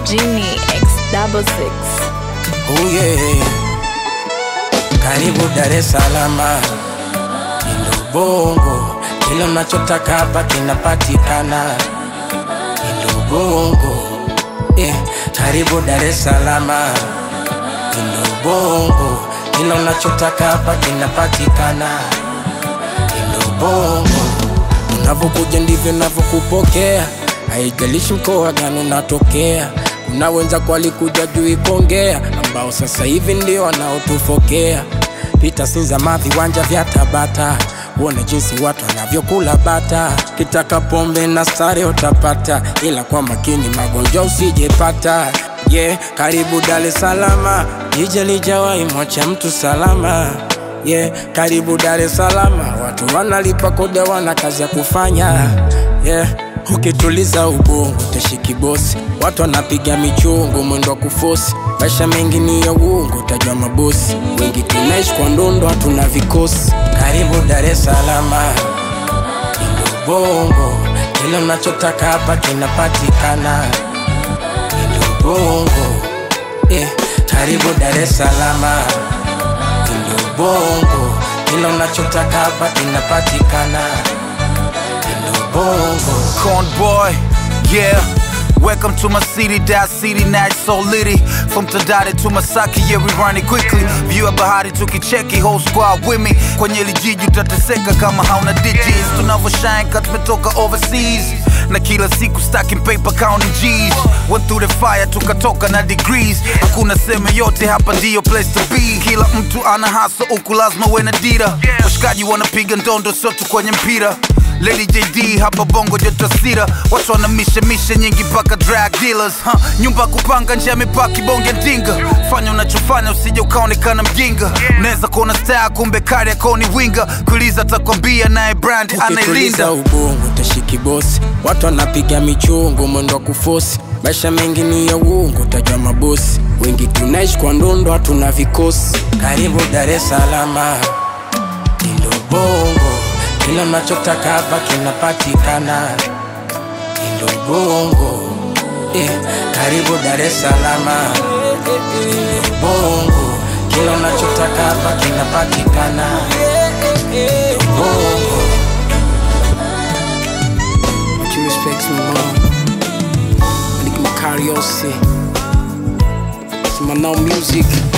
Genie X double six. Oh yeah. Karibu Dar es Salaam, Indo Bongo, kila unachotaka hapa kinapatikana. Indo Bongo, yeah. Karibu Dar es Salaam, Indo Bongo, kila unachotaka hapa kinapatikana. Indo Bongo, unavyokuja ndivyo navyokupokea, haijalishi mkoa gani unatokea. Kuna wenzako walikuja juu ikongea, ambao sasa hivi ndio wanaotufokea. Pita Sinzama, viwanja vya Tabata, uone jinsi watu wanavyokula bata. Kitaka pombe na stare utapata, ila kwa makini magonjwa usijepata. Yeah, karibu Dar es Salaam, jiji lijawahi mwacha mtu salama. Yeah, karibu Dar es Salaam, watu wanalipa kodi, wana kazi ya kufanya. Yeah, ukituliza ubongo utashiki bosi, watu wanapiga michungu, mwendo wa kufosi. Maisha mengi ni ya uongo, utajua mabosi wengi. Tunaishi kwa ndondo, hatuna vikosi. Karibu Dar es Salaam, Indo Bongo, kila unachotaka hapa kinapatikana. Indo Bongo, yeah. Karibu Dar es Salaam, Indo Bongo, kila unachotaka hapa kinapatikana. Indo Bongo. Corn boy, yeah. Welcome to my city, that city now it's so litty. From Tadade to Masaki, yeah we run it quickly. View ya bahari tukicheki, whole squad with me. Kwenye hili jiji utateseka kama hauna digits. Tunavyoshine kat tumetoka overseas. Na kila siku stacking paper counting G's. Went through the fire tukatoka na degrees. Hakuna sema yote hapa ndiyo place to be. Kila mtu ana hustle huku lazima uwe na dira. Washikaji wanapiga ndondo sio tu kwenye mpira. Lady JD hapa bongo joto sira watu wana mishe mishe nyingi mpaka drag dealers huh? nyumba kupanga nje ya mipaki bonge ndinga fanya unachofanya usije ukaonekana mjinga unaweza kuona star kumbe kari akoni winga kuuliza atakwambia naye brand Ukituliza anailinda ubongo utashiki bosi, watu wanapiga michungu, mwendo wa kufosi. Maisha mengi ni ya uongo, utajua mabosi wengi. Tunaishi kwa ndondo, hatuna vikosi. Karibu Dar es Salaam, Indo Bongo, kila unachotaka hapa kinapatikana. Indo Bongo, yeah. Karibu Dar es Salaam, Indo Bongo, kila unachotaka hapa kinapatikana. Indo Bongo. But you respect me, mom. I think my karaoke. It's my now music.